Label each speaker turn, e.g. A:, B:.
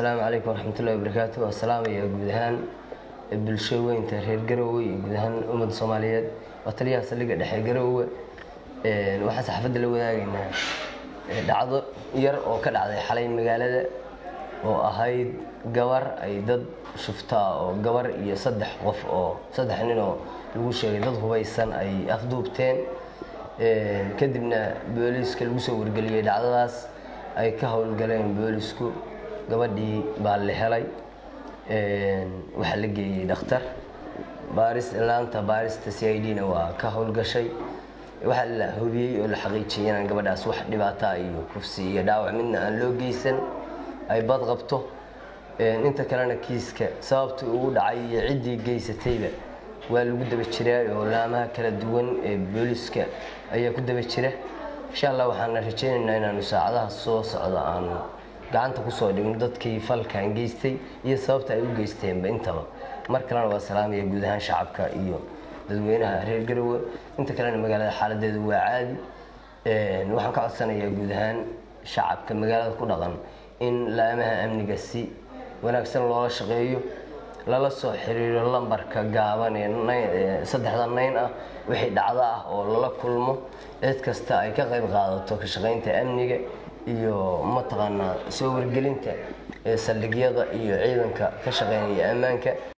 A: asalaamu calaykum waraxmatullahi wabarakaatu waa salaamaya guud ahaan bulsho weynta reer garowe iyo guud ahaan ummadda soomaaliyeed waa taliyaha saldhigga dhexe garowe waxaan saxaafadda la wadaagaynaa dhacdo yar oo ka dhacday xalay magaalada oo ahayd gabar ay dad shuftaa oo gabar iyo saddex qof oo saddex nin oo lagu sheegay dad hubaysan ay afduubteen kadibna booliiska lagu soo wargeliyey dhacdadaas ay ka howlgaleen boolisku gabadhii baa la helay waxaa la geeyey dhakhtar baaris laanta baarista c i d na waa ka howlgashay waxaa la hubiyey oo la xaqiijiyay inaan gabadhaas wax dhibaataa iyo kufsi iyo dhaawac midna aan loo geysan ay bad qabto inta kalena kiiska sababtii ugu dhacay iyo ciddii geysatayba waa lagu daba jiraa oo laamaha kala duwan ee booliiska ayaa ku daba jira insha allah waxaana rajaynaynaa inaanu saacadaha soo socda aanu gacanta kusoo dhigno dadkii falkan geystay iyo sababta ay u geysteenba intaba mar kalena waa salaamaya guud ahaan shacabka iyo dadweynaha reer garowe inta kalena magaalada xaaladeedu waa caadi waxaan ka codsanayaa guud ahaan shacabka magaalada ku dhaqan in laamaha amniga si wanaagsan loola shaqeeyo lala soo xiriiro lambarka gaaban ee saddexda nayn ah wixii dhacdo ah oo lala kulmo cid kasta ay ka qayb qaadato ka shaqaynta amniga iyo mataqaanaa soo wargelinta ee saldhigyada iyo ciidanka ka shaqeynaya ammaanka